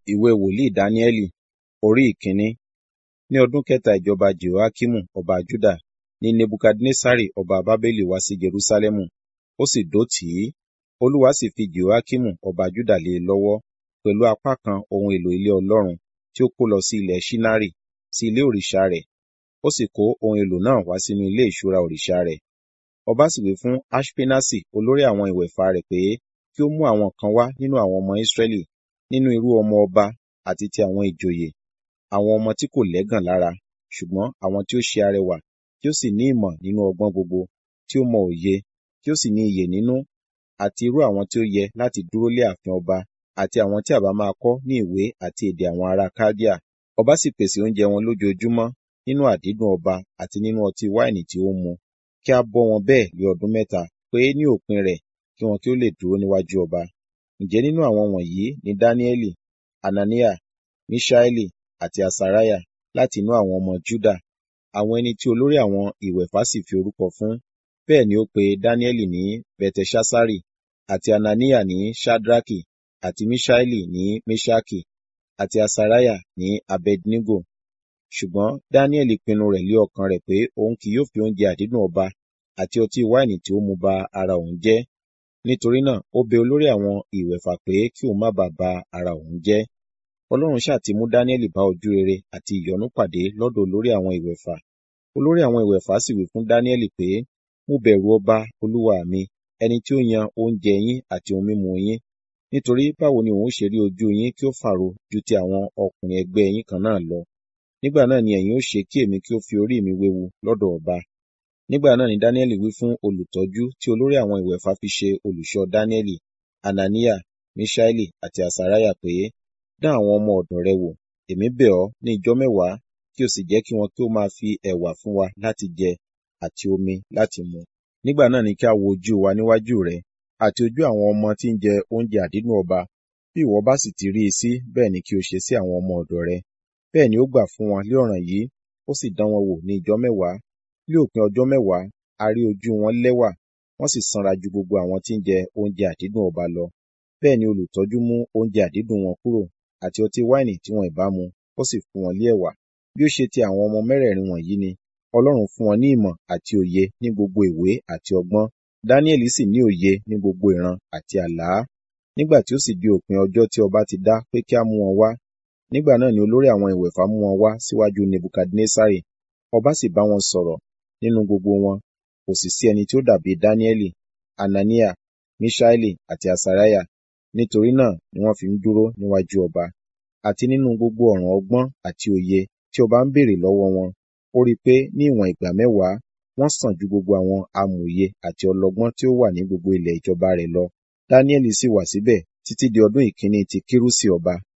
Ìwé wòlíì Dáníẹ́lì orí ìkíní. Ní ọdún kẹta ìjọba Jehoiakimu ọba Juda ni Nebukadnessari ọba Babeli wá sí Jerusalẹmu, ó sì dó tì í. Olúwa sì fi Jehoiakimu ọba Juda lé e lọ́wọ́, pẹ̀lú apá kan ohun èlò ilé Ọlọ́run tí ó kó lọ sí ilẹ̀ Ṣinari, sí ilé òrìṣà rẹ̀. Ó sì kó ohun èlò náà wá sínú ilé ìṣúra òrìṣà rẹ̀. Ọba sì wí fún Aṣpenasi olórí àwọn ìwẹ̀fà rẹ̀ pé kí ó mú àwọn kan wá nínú àwọn ọmọ Israẹli, nínú irú ọmọ ọba àti ti àwọn ìjòyè, àwọn ọmọ tí kò lẹ́gàn lára, ṣùgbọ́n àwọn tí ó ṣe arẹwà, tí ó sì ní ìmọ̀ nínú ọgbọ́n gbogbo, tí ó mọ òye, tí ó sì ní iyè nínú, àti irú àwọn tí ó yẹ láti dúró lé ààfin ọba, àti àwọn tí a bá máa kọ́ ní ìwé àti èdè àwọn ará Kaldea. Ọba sì pèsè oúnjẹ wọn lójoojúmọ́ nínú àdídùn ọba àti nínú ọtí wáìnì tí ó ń mu, kí a bọ́ wọn bẹ́ẹ̀ ní ọdún mẹ́ta, pé ní òpin rẹ̀ kí wọn kí ó lè dúró níwájú ọba. Ǹjẹ́ nínú àwọn wọ̀nyí ni Dáníẹ́lì, Ananiah, Miṣaeli àti Asariah láti inú àwọn ọmọ Juda, àwọn ẹni tí olórí àwọn ìwẹ̀fà sì fi orúkọ fún. Bẹ́ẹ̀ ni ó pe Dáníẹ́lì ní Belteṣaṣari, àti Ananiah ní Ṣadraki, àti Miṣaeli ní Meṣaki, àti Asariah ní Abednego. Ṣùgbọ́n Dáníẹ́lì pinnu rẹ̀ lé ọkàn rẹ̀ pé òun kì yóò fi oúnjẹ àdídùn ọba àti ọtí wáìnì tí ó mu ba ara òun jẹ́. Nítorí náà ó bẹ olórí àwọn ìwẹ̀fà pé kí òun má bàa ba ara òun jẹ́. Ọlọ́run ṣáà ti mú Dáníẹ́lì bá ojú rere àti ìyọ́nú pàdé lọ́dọ̀ olórí àwọn ìwẹ̀fà. Olórí àwọn ìwẹ̀fà sì wí fún Dáníẹ́lì pé, Mo bẹ̀rù ọba olúwa mi, ẹni tí ó yan oúnjẹ yín àti ohun mímu yín. Nítorí báwo ni òun ó ṣe rí ojú yín kí ó fàro ju ti àwọn ọkùnrin ẹgbẹ́ yín kan náà lọ. Nígbà náà ni ẹ̀yin ó ṣe kí èmi kí ó fi orí mi wéwu lọ́dọ̀ ọba. Nígbà náà ni Dáníẹ́lì wí fún olùtọ́jú tí olórí àwọn ìwẹ̀fà fi ṣe olùṣọ́ Dáníẹ́lì, Ananiah, Miṣaeli àti Asariah pé, Dán àwọn ọmọ ọ̀dọ̀ rẹ wò, èmi bẹ̀ ọ́ ní ijọ́ mẹ́wàá, kí o sì jẹ́ kí wọn kí ó máa fi ẹ̀wà fún wa láti jẹ àti omi láti mu. Nígbà náà ni kí a wo ojú wa níwájú rẹ, àti ojú àwọn ọmọ tí ń jẹ oúnjẹ àdídùn ọba. Bí ìwọ bá sì ti rí i sí, bẹ́ẹ̀ ni kí o ṣe sí àwọn ọmọ ọ̀dọ̀ rẹ. Bẹ́ẹ̀ ni ó gbà fún wọn lé ọ̀ràn yìí, ó sì dán wọn wò ní ijọ́ mẹ́wàá. Ní òpin ọjọ́ mẹ́wàá, a rí ojú wọn lẹ́wà, wọ́n sì sanra ju gbogbo àwọn tí ń jẹ oúnjẹ àdídùn ọba lọ. Bẹ́ẹ̀ ni olùtọ́jú mú oúnjẹ àdídùn wọn kúrò, àti ọtí wáìnì tí wọn ìbá mu, ó sì fún wọn lé ẹ̀wà. Bí ó ṣe ti àwọn ọmọ mẹ́rẹ̀ẹ̀rin wọ̀nyí ni, Ọlọ́run fún wọn ní ìmọ̀ àti òye ní gbogbo ìwé àti ọgbọ́n. Dáníẹ́lì sì ní òye ní gbogbo ìran àti àlá. Nígbà tí ó sì di òpin ọjọ́ tí ọba ti dá pé kí a mú wọn wá, nígbà náà ni olórí àwọn ìwẹ̀fà mú wọn wá síwájú Nebukadnessari. Ọba sì bá wọn sọ̀rọ̀, nínú gbogbo wọn, kò sì sí ẹni tí ó dàbí Dáníẹ́lì, Ananiah, Miṣaeli àti Asariah. Nítorí náà ni wọ́n fi ń dúró níwájú ọba. Àti nínú gbogbo ọ̀ràn ọgbọ́n àti òye tí ọba ń béèrè lọ́wọ́ wọn, ó rí i pé ní ìwọ̀n ìgbà mẹ́wàá, wọ́n sàn ju gbogbo àwọn amòye àti ọlọ́gbọ́n tí ó wà ní gbogbo ilẹ̀ ìjọba rẹ̀ lọ. Dáníẹ́lì sì wà síbẹ̀ títí di ọdún ìkíní ti Kírúsì ọba.